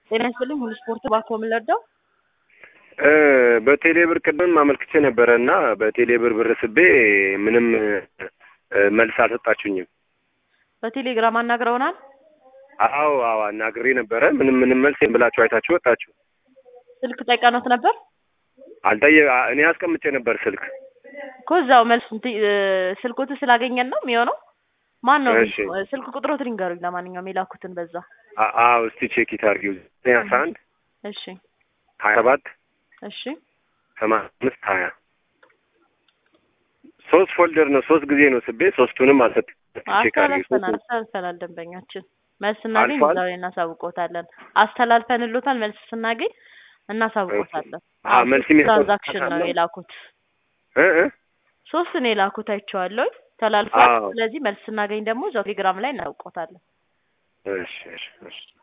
ጤና ይስጥልኝ ሁሉ ስፖርት ባኮ የምንለዳው በቴሌ ብር ቅድም አመልክቼ ነበረ እና በቴሌ ብር ብር ስቤ ምንም መልስ አልሰጣችሁኝም። በቴሌግራም አናግረውናል። አዎ አዎ አናግሬ ነበረ። ምንም ምንም መልስ ብላችሁ አይታችሁ ወጣችሁ። ስልክ ጠይቀኖት ነበር አልጠየ እኔ አስቀምጬ ነበር ስልክ እኮ እዛው መልስ ስልኮት ስላገኘን ነው የሚሆነው። ማን ነው እሺ። ስልክ ቁጥሮትን ይንገሩኝ። ለማንኛውም የላኩትን በዛ አ- አዎ እስቲ ቼክ ይታርጊው አስራ አንድ እሺ ሀያ ሰባት እሺ ሰማንያ አምስት ሀያ ሶስት ፎልደር ነው ሶስት ጊዜ ነው ስቤ ሶስቱንም አልሰጥ ቼክ አርጊው አስተላልፈናል አስተላልፈናል። ደንበኛችን መልስ ስናገኝ አልፏል? እዛው ላይ እናሳውቆታለን። አስተላልፈንሎታል። መልስ ስናገኝ እናሳውቆታለን። አዎ፣ መልስ የሚሰጥ ትራንዛክሽን ነው አለው? የላኩት። እ እ ሶስት ነው የላኩት አይቼዋለሁ። ተላልፏል። አዎ። ስለዚህ መልስ ስናገኝ ደግሞ እዛው ቴሌግራም ላይ እናውቆታለን። እሺ እሺ እሺ